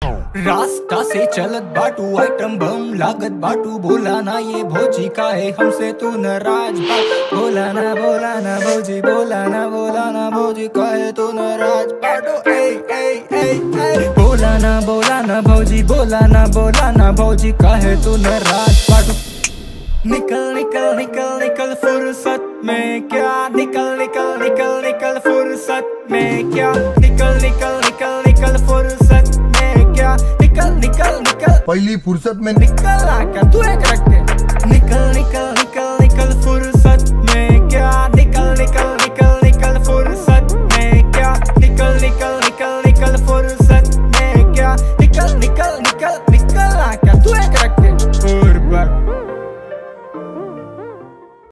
रास्ता से चलत बाटू आइटम बम लागत बाटू बोला ना ये भोजी का है हमसे तू नाराज बा बोला ना बोला ना भोजी बोला ना बोला ना भोजी का है तू नाराज बाटू ए ए ए ए बोला ना बोला ना भौजी बोला ना बोला ना भौजी का है तू नाराज बाटू निकल निकल निकल निकल फुर्सत में क्या निकल निकल निकल निकल फुर्सत में क्या निकल निकल निकल निकल फुर्सत में क्या निकल निकल निकल पहली फुर्सत में निकल आकर तू एक रख के निकल निकल निकल निकल फुर्सत